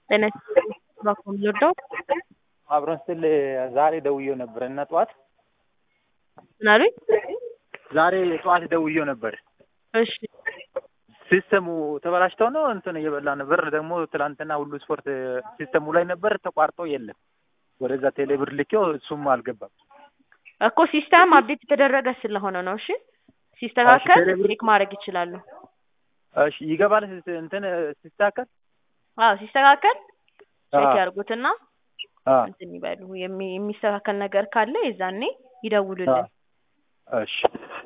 ጤና ይስጥልኝ እባክዎ የምንወደው አብሮን ስትል ዛሬ ደውዬው ነበር እና ጠዋት ምን አሉኝ? ዛሬ ጠዋት ደውዬው ነበር። እሺ ሲስተሙ ተበላሽተው ነው እንትን እየበላ ነበር። ደግሞ ትላንትና ሁሉ ስፖርት ሲስተሙ ላይ ነበር ተቋርጦ የለም። ወደዛ ቴሌብር ልኬው እሱም አልገባም። እኮ ሲስተም አፕዴት የተደረገ ስለሆነ ነው። እሺ ሲስተካከል እሺ፣ ቴሌብር- ቼክ ማድረግ ይችላሉ። እሺ ይገባል ስ- እንትን ሲስተካከል አዎ ሲስተካከል ቼክ አዎ። ያርጉትና አዎ። እንትን ይበሉ። የሚ- የሚስተካከል ነገር ካለ የዛኔ ይደውሉልን። እሺ